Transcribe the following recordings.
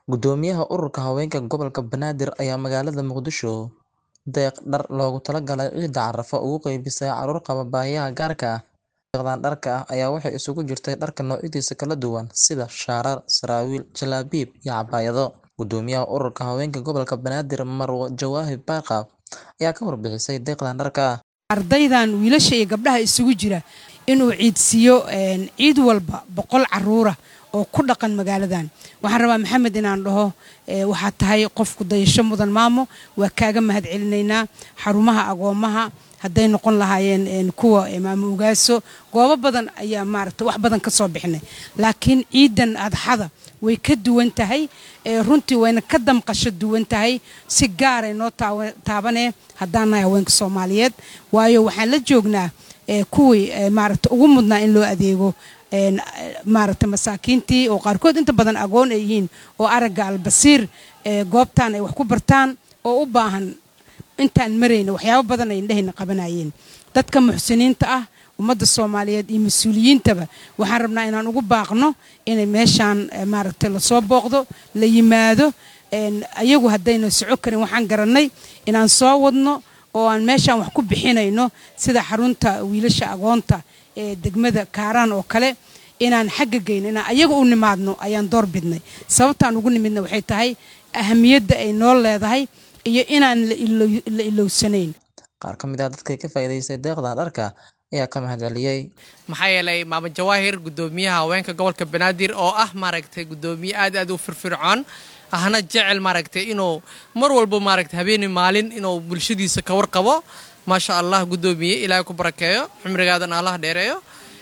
Guddoomiyaha Ururka Haweenka Gobolka Banaadir ayaa magaalada Muqdisho deeq dhar loogu talagalay Ciida Carafo ugu qaybisay carruur qaba baahiyaha gaarka ah. Deeqdan dharka ah ayaa waxay isugu jirtay dharka noocyadiisa kala duwan sida shaarar, saraawiil, jalaabib, iyo cabaayado. Guddoomiyaha Ururka Haweenka Gobolka Banaadir Marwo Jawahir Baaqab ayaa ka warbixisay deeqdan dharka ah. ardaydan wiilasha iyo gabdhaha isugu jira inuu ciidsiiyo ciid walba boqol caruura oo ku dhaqan magaaladan waxaan rabaa maxamed inaan dhaho waxaad tahay qofku dayasho mudan maamo waa kaaga mahadcelinaynaa xarumaha agoomaha hadday noqon lahaayeen kuwa maamo ugaaso goobo badan ayaa maaragta wax badan ka soo bixinay laakiin ciidan adxada way ka duwan tahay runtii wayna ka damqasho duwan tahay si gaaray noo taabanee haddaan nahay haweenka soomaaliyeed waayo waxaan la joognaa kuwii maaragta ugu mudnaa in loo adeego maaragta masaakiintii oo qaarkood inta badan agoon ay yihiin oo aragga albasiir goobtaan ay wax ku bartaan oo u baahan intaan marayna waxyaabo badan ay indhahayna qabanayeen dadka muxsiniinta ah ummadda soomaaliyeed iyo mas-uuliyiintaba waxaan rabnaa inaan ugu baaqno inay meeshaan maaragta lasoo booqdo la yimaado ayagu haddayna soco karin waxaan garannay inaan soo wadno oo aan meeshaan wax ku bixinayno sida xarunta wiilasha agoonta ee degmada kaaraan oo kale inaan xagga geyno inaan ayaga u nimaadno ayaan door bidnay sababtaan ugu nimidna waxay tahay ahamiyadda ay noo leedahay iyo inaan la ilowsanayn Qaar ka mid ah dadka ka faa'iidaystay deeqdan dharka ayaa ka mahadceliyey. maxaa yeelay maamo jawaahir guddoomiyaha haweenka gobolka banaadir oo ah maaragtay guddoomiye aad aad u firfircoon ahna jecel maaragtay inuu mar walba maaragtay habeeni maalin inuu bulshadiisa ka warqabo maasha allah guddoomiye ilaahay ku barakeeyo cumrigaadan allah dheereeyo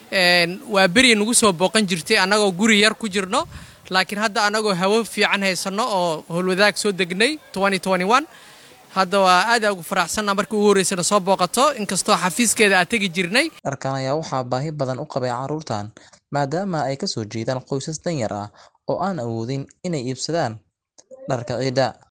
waa beri nagu soo booqan jirtay annagoo guri yar ku jirno laakiin hadda annagoo hawo fiican haysanno oo howlwadaag soo degnay hadda waa aad ugu faraxsanna markii ugu horreysana soo booqato inkastoo xafiiskeeda aad tegi jirnay Dharkan ayaa waxaa baahi badan u qabay carruurtan maadaama ay ka soo jeedaan qoysas danyar ah oo aan awoodin inay iibsadaan dharka ciida.